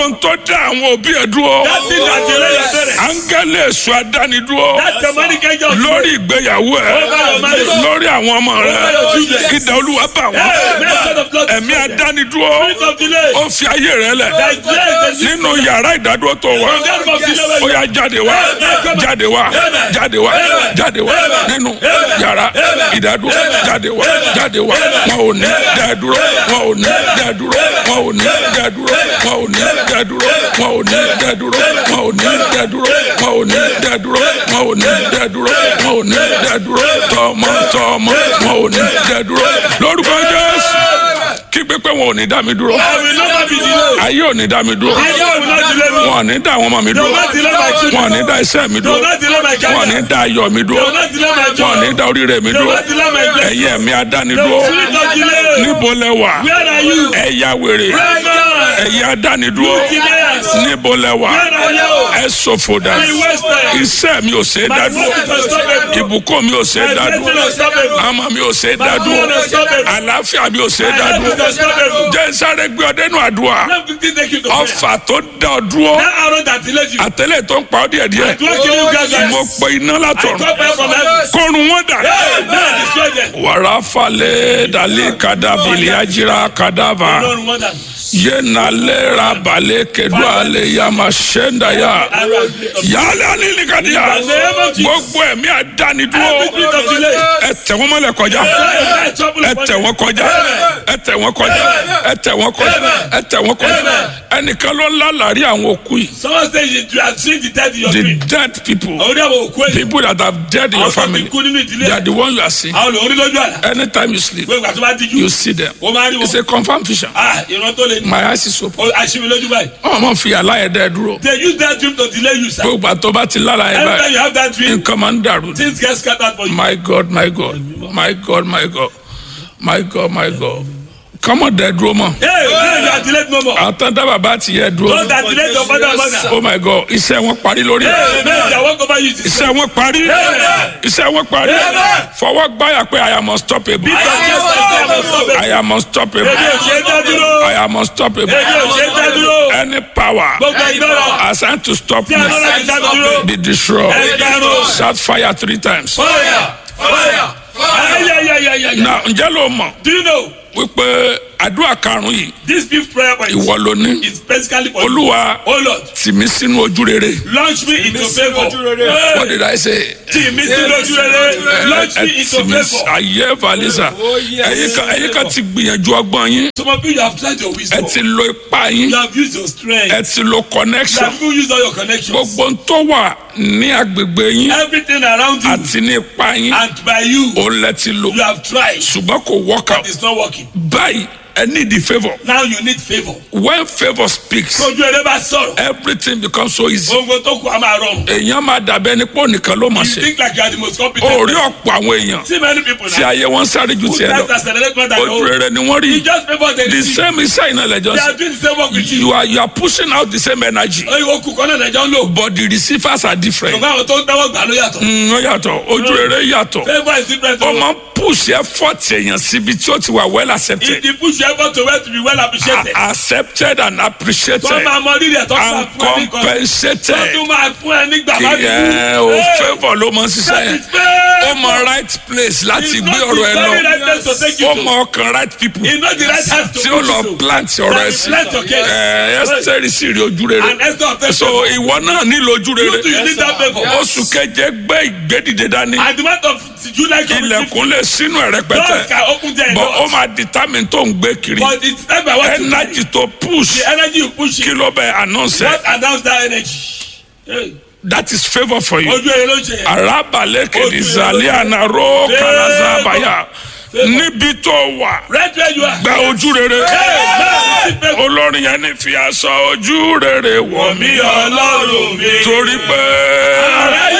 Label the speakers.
Speaker 1: ohun tó dá àwọn òbí ẹ̀ dúró
Speaker 2: That thing that delay your parents.
Speaker 1: áńgẹ́lì èso adánidúró
Speaker 2: That demonic angel.
Speaker 1: lórí ìgbéyàwó ẹ lórí àwọn ọmọ rẹ ìdá olúwa bá wọn
Speaker 2: Hey, method of blood.
Speaker 1: ẹ̀mí adánidúró
Speaker 2: Spirit of delay.
Speaker 1: ó fi ayé rẹ lẹ̀
Speaker 2: That is delay. The
Speaker 1: nínú yàrá ìdádúró tó wà
Speaker 2: From that of delay.
Speaker 1: ó yá jáde wá jáde wá jáde wá jáde wá nínú yàrá ìdádúró jáde wá jáde wá wọn ò ní dádúró wọn ò ní dádúró wọn ò ní dádúró wọn ò ní dádúró wọn ò ní dádúró wọn ò ní dádúró wọn ò ní dádúró wọn ò ní dádúró wọn ò ní dádúró tọmọ tọmọ wọn ò ní dádúró lórúkọ Jésù kí pépé wọn ò ní dá mi dúró
Speaker 2: I will never be delayed.
Speaker 1: ayé ò ní dá mi dúró
Speaker 2: I will not delay me.
Speaker 1: wọn ò ní dá àwọn ọmọ mi
Speaker 2: They will
Speaker 1: dúró
Speaker 2: not delay my
Speaker 1: wọn ò
Speaker 2: children.
Speaker 1: ní dá iṣẹ́ mi
Speaker 2: They will
Speaker 1: dúró
Speaker 2: not delay my
Speaker 1: wọn ò ní
Speaker 2: career.
Speaker 1: dá ayọ̀ mi
Speaker 2: They
Speaker 1: dúró
Speaker 2: will not delay my
Speaker 1: wọn ò ní
Speaker 2: job.
Speaker 1: dá oríire mi
Speaker 2: They will
Speaker 1: dúró
Speaker 2: not delay my blessing.
Speaker 1: ẹ̀yin ẹ̀mí
Speaker 2: The
Speaker 1: adánidúró
Speaker 2: spirit of delay.
Speaker 1: níbo lẹ wà
Speaker 2: Where are you?
Speaker 1: ẹ̀yà wèrè
Speaker 2: Amen.
Speaker 1: ẹ̀yin adánidúró
Speaker 2: Delayers.
Speaker 1: níbo lẹ wà
Speaker 2: Where are you?
Speaker 1: ẹ ṣòfò dà
Speaker 2: Be wasted.
Speaker 1: iṣẹ́ mi ò ṣe é
Speaker 2: My
Speaker 1: dádúró
Speaker 2: work is unstoppable.
Speaker 1: ìbùkún mi ò ṣe é
Speaker 2: My blessing
Speaker 1: dádúró
Speaker 2: is unstoppable.
Speaker 1: àmọ́ mi ò ṣe é
Speaker 2: My
Speaker 1: dádúró
Speaker 2: children are unstoppable.
Speaker 1: àlàáfíà mi ò ṣe é
Speaker 2: My health
Speaker 1: dádúró
Speaker 2: is unstoppable.
Speaker 1: jẹ́ sáré gbé ọdẹ nù àdúrà
Speaker 2: Let me quickly take you to prayer.
Speaker 1: ọfà tó dá ọ dúró
Speaker 2: That arrow that delayed you.
Speaker 1: àtẹlẹ tó ń pa ọ díẹ̀ díẹ̀
Speaker 2: Do I kill you gradually?
Speaker 1: mo pe iná
Speaker 2: I
Speaker 1: látọ̀run
Speaker 2: come back from heaven.
Speaker 1: kọrun wọn dà.
Speaker 2: Hey, man, destroy them.
Speaker 1: wàrà falẹ̀ dalẹ̀ kadàbìlì ajira kadàbà
Speaker 2: Lord, wonder.
Speaker 1: yẹnalẹ̀ rabalẹ̀ kẹdùn alẹ̀ yàmà sẹ́ńdàyà
Speaker 2: Arrow of delay.
Speaker 1: yàlẹ̀ alìlíkadìyà
Speaker 2: In the name of Jesus.
Speaker 1: gbogbo ẹ̀mí àdánidúró
Speaker 2: Every spirit of delay.
Speaker 1: ẹ tẹ̀ wọ́n mọ́lẹ̀ kọjá
Speaker 2: Hey, trouble
Speaker 1: ẹ
Speaker 2: upon
Speaker 1: tẹ̀
Speaker 2: them.
Speaker 1: wọ́n kọjá ẹ tẹ̀ wọ́n kọjá ẹ tẹ̀ wọ́n kọjá ẹ tẹ̀ wọ́n kọjá ẹnìkan ló ń lálàrí àwọn òkú yìí
Speaker 2: Someone say you you are seeing the dead in your
Speaker 1: the
Speaker 2: dream.
Speaker 1: dead people
Speaker 2: Àwọn oníyàwó òkú ẹ̀yìn.
Speaker 1: people that have dead in your
Speaker 2: Àwọn tó ti
Speaker 1: family
Speaker 2: kú nínú ìdílé.
Speaker 1: they are the one you are seeing
Speaker 2: Àwọn olórí lójú àlá.
Speaker 1: anytime you sleep
Speaker 2: Gbogbo ìgbà tó bá díjú.
Speaker 1: you see them
Speaker 2: Ó máa rí
Speaker 1: it's
Speaker 2: wọn.
Speaker 1: a confirmed vision
Speaker 2: Ah, ìran tó lè ní.
Speaker 1: my eyes is open
Speaker 2: Ó aṣíbi lójú báyìí.
Speaker 1: ọmọ máa ń fi àlàyé dẹ dúró
Speaker 2: They use that dream to delay you, sir.
Speaker 1: gbogbo àtọ́ bá ti lálàyé
Speaker 2: Every time
Speaker 1: báyìí
Speaker 2: you have that dream,
Speaker 1: nǹkan máa ń dàrú ni.
Speaker 2: things get scattered for you.
Speaker 1: my god my god my god my god my god my god kọ́mọ̀ dẹ dúró mọ́
Speaker 2: Hey, man, you are delayed no more.
Speaker 1: àtàn dábàá bá ti yẹ dúró
Speaker 2: Those that delayed your father and mother.
Speaker 1: oh my god iṣẹ́ wọn parí lórí ẹ̀
Speaker 2: Hey, man, they walk over you.
Speaker 1: iṣẹ́ wọn parí iṣẹ́ wọn parí fọwọ́ gbáyà pé i am unstoppable i am unstoppable
Speaker 2: Èmi ò ṣe é dá dúró.
Speaker 1: i am unstoppable
Speaker 2: Èmi ò ṣe é dá dúró.
Speaker 1: any power
Speaker 2: Gbogbo ìgbọ́rọ̀.
Speaker 1: assigned to stop
Speaker 2: Tí a lọ́la ti dá mi
Speaker 1: me
Speaker 2: dúró.
Speaker 1: be destroyed
Speaker 2: Ẹgbẹ̀rún.
Speaker 1: shout fire three times.
Speaker 2: Fire! Fire! Ayayayayaya.
Speaker 1: na ǹjẹ́ ló mọ̀
Speaker 2: Do you know
Speaker 1: wípé àdúrà karùn-ún yìí
Speaker 2: this fifth prayer point
Speaker 1: ìwọ ló ní
Speaker 2: is basically for you.
Speaker 1: olúwa
Speaker 2: Oh Lord,
Speaker 1: tì mí sínú ojú rere
Speaker 2: launch me into favour.
Speaker 1: what did I say.
Speaker 2: Tì mí sínú ojú rere. Launch me into
Speaker 1: tì mí
Speaker 2: favour.
Speaker 1: ayé valisa ẹ̀yin kan ẹ̀yin kan ti gbìyànjú ọgbọ́n yín
Speaker 2: Some of you, you have tried your
Speaker 1: ẹ
Speaker 2: wisdom.
Speaker 1: ti lo ipá yín
Speaker 2: You have used your strength.
Speaker 1: ẹ ti lo
Speaker 2: You
Speaker 1: connection
Speaker 2: have even used all your connections.
Speaker 1: gbogbo ń tó wà ní agbègbè yín
Speaker 2: Everything around you
Speaker 1: àti ní ipá yín
Speaker 2: and by you,
Speaker 1: òun lẹ ti lò
Speaker 2: you have tried.
Speaker 1: ṣùgbọ́n kò work out
Speaker 2: It's not working.
Speaker 1: báyìí ẹ need the favour
Speaker 2: Now you need favour.
Speaker 1: when favour speaks
Speaker 2: Tójú ẹrẹ bá sọ̀rọ̀.
Speaker 1: everything becomes so easy
Speaker 2: Gbogbo tó kù á máa rọrùn.
Speaker 1: èèyàn máa dàbẹ́ ní pọ́ nìkan ló máa
Speaker 2: You
Speaker 1: ṣe
Speaker 2: think like you are the most competent.
Speaker 1: orí ọ̀pọ̀ àwọn èèyàn
Speaker 2: See many people
Speaker 1: tí
Speaker 2: now.
Speaker 1: ayé wọn sáré ju
Speaker 2: Who
Speaker 1: tiẹ̀
Speaker 2: tries to
Speaker 1: lọ
Speaker 2: accelerate more than your
Speaker 1: ojú
Speaker 2: own.
Speaker 1: rere ni wọ́n rí
Speaker 2: You just favour the
Speaker 1: the
Speaker 2: receive.
Speaker 1: same iṣẹ́ iná lẹ́jọ́
Speaker 2: They are
Speaker 1: sí
Speaker 2: doing the same work with you.
Speaker 1: you are you are pushing out the same energy
Speaker 2: Oyin okùn kan náà nàìjọ́ ń lò.
Speaker 1: but the receivers are different
Speaker 2: Ṣùgbọ́n àwọn tó ń dáwọ́ gbà ló yàtọ̀.
Speaker 1: Mm, ó yàtọ̀ ojú rere yàtọ̀
Speaker 2: Favour is different.
Speaker 1: ó máa ń push effort èèyàn síbi tí ó ti wà well accepted
Speaker 2: If the push you effort to well to be well appreciated.
Speaker 1: accepted and appreciated
Speaker 2: Tó máa mọ rírì ẹ̀ tó máa
Speaker 1: and
Speaker 2: fún ẹ ní kan. Tó
Speaker 1: compensated
Speaker 2: tún máa fún ẹ ní
Speaker 1: kí
Speaker 2: gbàgbá
Speaker 1: ẹ o favour ló máa ń ṣiṣẹ́ yẹn ó mọ right place láti gbé ọ̀rọ̀ ẹ lọ ó mọ ọkàn right people
Speaker 2: He know the right hands to
Speaker 1: tí ó
Speaker 2: put
Speaker 1: lọ
Speaker 2: you to.
Speaker 1: plant ọ̀rọ̀ ẹ sí
Speaker 2: Plant your case.
Speaker 1: ẹ ẹsẹ̀rì sì rí ojú rere
Speaker 2: And Esther obtained
Speaker 1: so
Speaker 2: favour.
Speaker 1: ìwọ náà nílò ojú
Speaker 2: You too, you
Speaker 1: rere
Speaker 2: need that favour.
Speaker 1: oṣù keje gbé ìgbédìde dání
Speaker 2: At the month of July coming,
Speaker 1: ilẹ̀kùn lè sínú ẹ̀
Speaker 2: doors
Speaker 1: rẹpẹtẹ
Speaker 2: can open there.
Speaker 1: but ó máa determine tó ń gbé kiri
Speaker 2: But it's time by what you carry.
Speaker 1: energy tó push
Speaker 2: The energy you push
Speaker 1: kí
Speaker 2: it.
Speaker 1: ló bẹ announce
Speaker 2: What
Speaker 1: ẹ
Speaker 2: announce that energy? Hey.
Speaker 1: that is favour for you.
Speaker 2: Ojú ere ló ń ṣe yẹn.
Speaker 1: arabalẹ̀
Speaker 2: Ojú
Speaker 1: kìdìsálẹ̀
Speaker 2: rere.
Speaker 1: ànàró
Speaker 2: Favour.
Speaker 1: kàlàzàbàyà
Speaker 2: Favour.
Speaker 1: níbi tó wà
Speaker 2: Right where you are.
Speaker 1: gba ojú rere
Speaker 2: Hey, man, receive favour.
Speaker 1: olórin yẹn ní fi aṣọ ojú rere wọ̀ mí
Speaker 2: Mi Ọlọ́run mi.
Speaker 1: torí pé